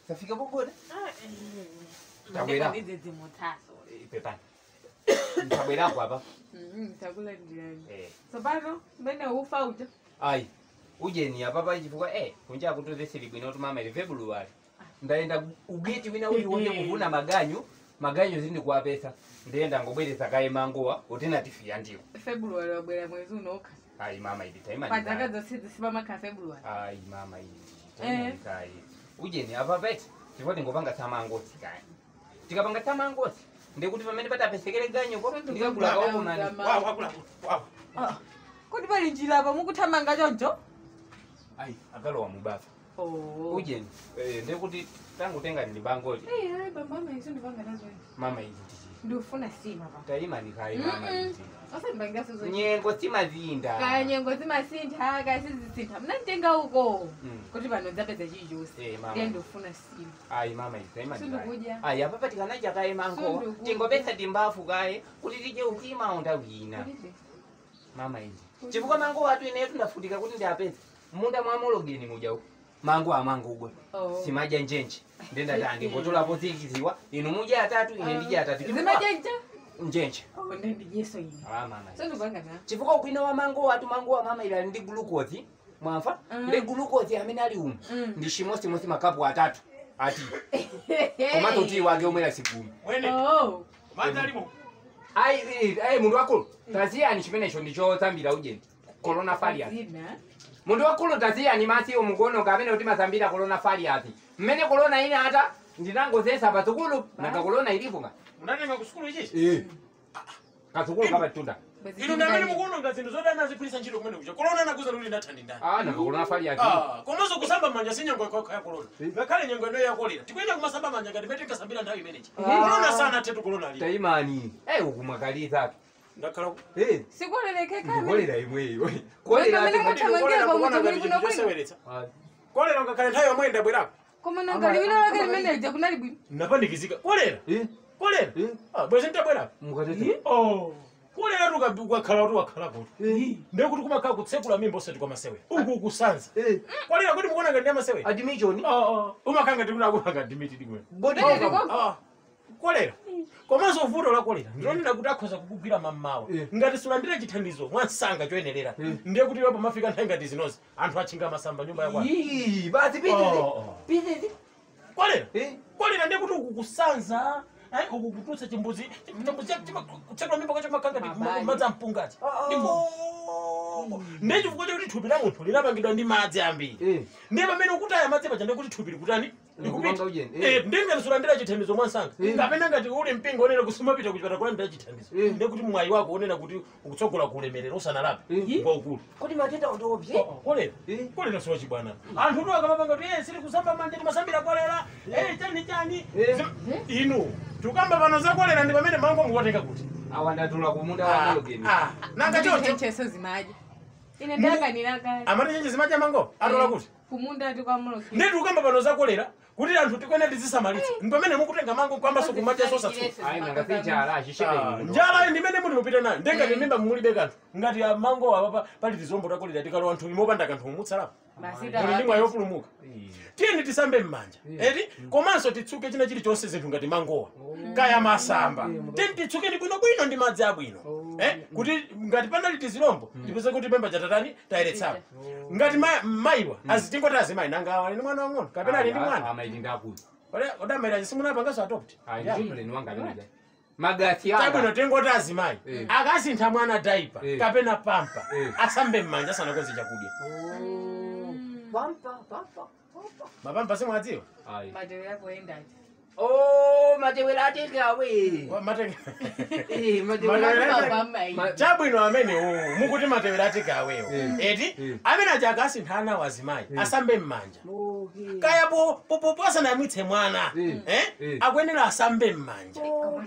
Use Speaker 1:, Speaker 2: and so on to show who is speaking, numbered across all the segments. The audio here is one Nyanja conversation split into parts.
Speaker 1: tafika popote
Speaker 2: Tabwera.
Speaker 3: ndidedzimutsaso
Speaker 1: pepani tabwerako apa
Speaker 3: takulandirani
Speaker 1: Eh.
Speaker 3: tsopano mmene ufa uja
Speaker 1: ayi ujeni apa pa chifukwa eh kunja kutozeseri bwino kuti mama ili february ndaenda ugeti wina uli wonde kuvuna maganyu maganyu zindikuwapesa ndiyenda ngobweresa kaye mangowa alternative yandiwo
Speaker 3: february wabwera mwezi unokha
Speaker 1: ayi mama ili taima
Speaker 3: padzaka zonse zisipamakha february
Speaker 1: ayi mama ili
Speaker 3: Eh.
Speaker 1: kaye ujeni apa pete chifukwa tingopanga samangosi kaye tikapanga samangosi ndikuti pamene patapesekere ganyopo ndikagula kaokunani
Speaker 2: Wawa, wakula, wawa.
Speaker 3: Ah, kuti pali njira apa mukuthamanga choncho
Speaker 1: ayi akalowa mubafa
Speaker 3: Oh.
Speaker 1: ujeni eh, ndikuti tangutenga ndibangoti
Speaker 3: Eh, hayi bambama iso ndipanga nazo
Speaker 1: mama izi
Speaker 3: ndifuna sima pa
Speaker 1: taimani kaye mama izi
Speaker 3: osembangasozo
Speaker 1: nyengo simazinda
Speaker 3: kanyengo zimasintha kasizisintha mna nditenga uko
Speaker 1: Mm.
Speaker 3: kuti pano dzapedza chilichonse
Speaker 1: Eh, mama.
Speaker 3: ndiye ndifuna sima
Speaker 1: ayi mama izi taimani
Speaker 3: Sindikudya.
Speaker 1: ayi apa patikanaja kaye mango
Speaker 3: Sindikudya.
Speaker 1: tingopesa timbafu kaye kuti tije utima undawina mama izi chifukwa mango watu ineyo tundafutika kuti ndiapeza munda mwamologeni mujawu mango amango ugwe
Speaker 3: Oh.
Speaker 1: simaja njenje ndendati ndingotolapo zikiziwa inu mudya atatu ine ndidya atatu Chifukwa-
Speaker 3: zimajenja
Speaker 1: njenje
Speaker 3: ndendijeso ine
Speaker 1: Ah, mama
Speaker 3: so ndipanga na
Speaker 1: chifukwa ubwino wa mango watu mango wa mama ilali ndi glucose mwamva
Speaker 3: Mm.
Speaker 1: ndi glucose amene ali umu
Speaker 3: Mm.
Speaker 1: ndi chimosimosi makapu atatu ati komanso kuti wake omwera sigumi
Speaker 2: Mwene,
Speaker 3: Oh.
Speaker 2: madzi alimo.
Speaker 1: ayi eh, ayi munthu wakulu taziyani chimenecho ndi chotsambira ujeni corona farias
Speaker 3: Zina.
Speaker 1: munthu wakulu taziyani masiwo mukuonoka amene kuti masambira corona farias mmene corona ine ata ndinangozesa patsukulu nanga corona ilipo nga
Speaker 2: Munatenga ku sukulu ichichi?
Speaker 1: katsukulu kapatunda
Speaker 2: Inu ndamene mukuononga zinthu zoti anazigwiritsa ntchito kumene kucha. Corona anakuza kuti ndathandi ndani.
Speaker 1: ah nanga corona farias
Speaker 2: Ah, komanso kusamba manja si nyengo yakho ya corona. Ngakhale nyengo ino ya kolera. Tikuyenera kumasamba manja ngati mete tikasambira nthawi imeneyi. Corona sana tetu corona ali.
Speaker 1: taimani eh ukumwakaliza
Speaker 2: Ndakhala ku-
Speaker 1: eh
Speaker 3: sikolelekeka
Speaker 1: ndikolera imweyo
Speaker 3: Weka
Speaker 1: kolera
Speaker 3: mene
Speaker 1: ati-
Speaker 3: kuti- Tamangira
Speaker 2: Kolera
Speaker 3: kwa
Speaker 2: kukuona
Speaker 3: mutu
Speaker 2: ngati
Speaker 3: muli
Speaker 2: chinthu
Speaker 3: kuno
Speaker 2: choseweretsa.
Speaker 1: Ah,
Speaker 2: Kolera ngakhale nthawi yomwe ndabwerako.
Speaker 3: koma nangali wina lake limene lija kunali bwino
Speaker 2: Napandikizika. Kolera.
Speaker 1: eh
Speaker 2: Kolera.
Speaker 1: eh
Speaker 2: Ah, bwezi ndabwerako.
Speaker 1: mukatete
Speaker 2: Oh. Kolera tuka ukakhala kuti wakhala kuti. Ndekuti kumakhala kutsekula mimba osati kwa masewe. Uku kusanza.
Speaker 1: eh
Speaker 2: Kolera kuti mukuona ngati masewe.
Speaker 1: admission
Speaker 2: Ah, ah. Umakhala ngati kuti akupanga dimitiri kumwe.
Speaker 1: body
Speaker 3: Eh,
Speaker 1: count.
Speaker 3: ndiko-
Speaker 2: Ah, kolera komanso vuto la kolera ndilonena kuti akhoza kukugwira mammawa
Speaker 1: Eh.
Speaker 2: ngati sulandira chithandizo mwansanga choyenerera
Speaker 1: Eh.
Speaker 2: ndiye kuti iwo pamafika nthawi ngati zinozi anthu achinga masamba nyumba yakwa
Speaker 1: Ii, basi
Speaker 2: Oh,
Speaker 1: pitete
Speaker 2: oh.
Speaker 1: pitete
Speaker 2: kolera
Speaker 1: eh
Speaker 2: kolera ndiye kuti ukukusanza eh, ukukututsa chimbuzi chimbuzi kutsekula mimba kwacho makanga
Speaker 3: Mabali.
Speaker 2: madzi ampungati
Speaker 1: Oh.
Speaker 2: ndiye chifukwa chakuti thupi la munthu linapangidwa ndi madzi ambiri
Speaker 1: eh
Speaker 2: ndiye pamene ukutaya madzi paja ndiye kuti thupi likutani
Speaker 1: Likupanga ujeni, eh.
Speaker 2: Eh, ndiye ngati sulandira chithandizo mwansanga
Speaker 1: Eh.
Speaker 2: kapena ngati uli mpingo onena kusumapita kuchipata kulandira chithandizo
Speaker 1: Eh.
Speaker 2: ndiye kuti mwayi wako onena kuti ukutsogola kuulemerera usanalape
Speaker 1: Eh.
Speaker 2: kwaukulu
Speaker 1: kodi matenda utopye
Speaker 2: kolera
Speaker 1: Eh.
Speaker 2: kolera siwa chibwana anthu tu akamapanga kuti eh sili kusamba manje timasambira kolera eh chani chani
Speaker 1: Eh.
Speaker 2: Zim- inu tukamba pano za kolera ndi pamene mango mukuwatenga kuti
Speaker 1: awandatula kumunda wa mologeni
Speaker 2: Ah, nanga chocho
Speaker 3: cheso zimaja ine ndakanira kale
Speaker 2: amati chenje zimadya mango atola kuti
Speaker 3: kumunda ati kwa muloki
Speaker 2: ndi tukamba pano za kolera kuti anthu tikwene tizisamalitsa ndi pamene mukutenga mango kwambaso kumadya sosatsuka
Speaker 1: ayi nanga sichala
Speaker 2: Ah,
Speaker 1: achishebe
Speaker 2: njala ndimene muti mupita nayo ndengati mimba mulibe kanthu ngati amango apa pali tizombo takolera tikalowa nthu limopanda kanthu umutsalapo
Speaker 3: Masita
Speaker 2: muli ndi mwayi wopulumuka
Speaker 1: Eh.
Speaker 2: tiyeni tisambe m'manja eti komanso titsuke china chilichonse zinthu ngati mangowa kaya masamba tiyeni titsukeni bwinobwino ndi madzi abwino Eh, kuti ngati panali tizilombo tipeze kuti pemba chatatani tayeretsapo ngati ma- mayiwa azitingoti azimayi nanga ali ndi mwana wang'ono kapena ali ndi mwana
Speaker 1: amaiti ndakuti
Speaker 2: odamayira simunapangaso adopt
Speaker 1: ayi ndimuleni wanga ameneja magasi
Speaker 2: tabwino
Speaker 1: anga
Speaker 2: tingoti azimayi
Speaker 1: Eh.
Speaker 2: akasintha mwana daipa
Speaker 1: Eh.
Speaker 2: kapena pampa
Speaker 1: Eh.
Speaker 2: asambe m'manja asanakonze chakudya
Speaker 1: pampa pampa
Speaker 2: mapampa simwadziwa
Speaker 1: ayi
Speaker 3: matero yako endaje
Speaker 1: oh matewera atekawe
Speaker 2: matenge
Speaker 1: eh
Speaker 2: Matewera
Speaker 1: matewera
Speaker 2: ateka-
Speaker 3: mabamai
Speaker 1: Ma-
Speaker 2: chabwino amene uwu mukuti matewera ateka awewo
Speaker 1: Eh.
Speaker 2: eti
Speaker 1: Eh.
Speaker 2: amene aja akasintha ana wazimayi
Speaker 1: Eh.
Speaker 2: asambe m'manja
Speaker 1: okay
Speaker 2: kaya po popopo asanayamwitse mwana
Speaker 1: Eh.
Speaker 2: eh,
Speaker 1: Eh.
Speaker 2: akuyenera asambe m'manja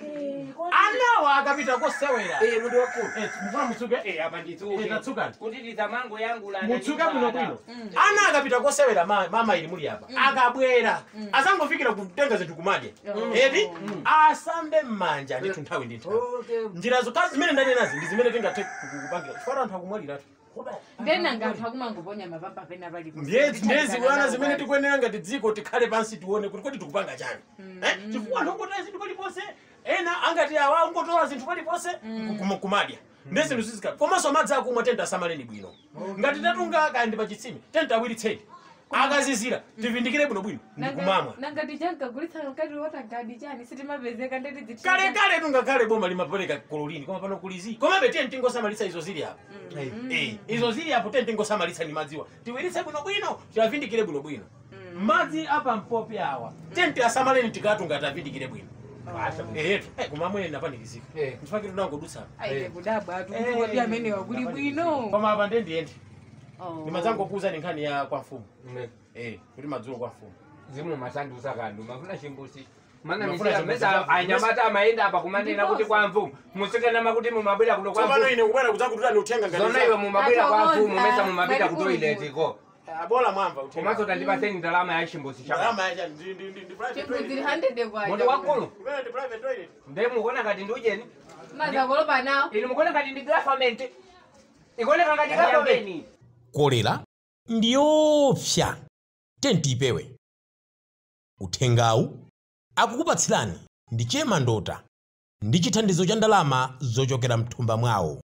Speaker 2: anawa akapita kosewera
Speaker 1: eh mundi wakulu
Speaker 2: Eh, mufuna mutsuke
Speaker 1: eh apa nditsuke
Speaker 2: Eh, tatsukani.
Speaker 1: kuti tizamango yangu la
Speaker 2: mutsuke bwinobwino ana akapita kosewera ma- mama ili muli apa akabwera asangofikira kutenga zinthu kumadya
Speaker 3: Mm.
Speaker 2: eti asambe m'manja ndithu nthawi ndi nthawi
Speaker 1: okay
Speaker 2: njira zokhazi zimene ndanenazi ndi zimene tingathe kupangira chifukwa anthu akumwaliratu
Speaker 3: ndena nganthu akumangoponya mapapa pena palipo
Speaker 2: ndiyezi ndiyezi bwana zimene tikuyenera ngati dziko tikhale pansi tione kuti kodi tikupanga chani Eh, chifukwa anthu ongotola zinthu paliponse ena angati awa ungotola zinthu paliponse kum- kumadya ndi zinthu zizikhala komanso amadzi akumwa tenti asamaleni bwino ngati tatunga kayandi pa chitsime tenti awiritseni akazizira tivindikire bwinobwino ndikumamwa
Speaker 3: nangati chankagulitsa mkati wotagadi chani sitimapezeka ndeti
Speaker 2: kale kale tungakhale boma limapereka kololini koma pano kulizi komabe tiye tingosamalitsa izo zili apo Eh, izo zili apo tiye tingosamalitsa ni madziwa tiwiritse bwinobwino tiavindikire bwinobwino madzi apa mpopi awa tenti asamaleni tikatunga tavindikire bwino ehetu kumamwene napanikizika
Speaker 1: Eh.
Speaker 2: ndifake tunangodutsa
Speaker 3: aite kudabwa
Speaker 2: Eh,
Speaker 3: tukodi amene wakuli bwino
Speaker 2: koma apa ndendiyende
Speaker 3: Oh.
Speaker 2: ndimadzangokuza ni nkhani ya kwa mfumu Eh, kuti madzulo kwa mfumu
Speaker 1: zimu masandusa kandu mafuna chimbusi mana
Speaker 2: Mafuna
Speaker 1: misira
Speaker 2: chimbusi
Speaker 1: mesa
Speaker 2: cha-
Speaker 1: anyamata amayenda apa kumanena kuti kwa mfumu musikana makuti mumabwera kuno kwa
Speaker 2: tsopano
Speaker 1: mfumu
Speaker 2: ine kubwera kudzakutulani uthenga
Speaker 1: zona iwe mumabwera kwa
Speaker 3: Atokonza,
Speaker 1: mfumu mesa mumapita
Speaker 3: bali
Speaker 1: ku
Speaker 3: kuli
Speaker 1: toilet ko
Speaker 2: abola mwamva
Speaker 1: komanso tandipaseni ndalama ya chimbusi chako
Speaker 2: ndalama yacha ndi ndi ndi ndi private
Speaker 3: chikuziri
Speaker 2: toilet
Speaker 3: 100 kwacha
Speaker 1: muti wakulu
Speaker 2: kumene ndi private toilet
Speaker 1: nde mukuona ngati ndi ujeni
Speaker 3: mazakolopa nawo
Speaker 1: ili mukuona ngati ndi government ikuoneka ngati government
Speaker 4: kolera ndiyoopsa tenti ipewe uthengawu akukupatsirani ndi chema ndota ndi chithandizo cha ndalama zochokera mthumba mwawo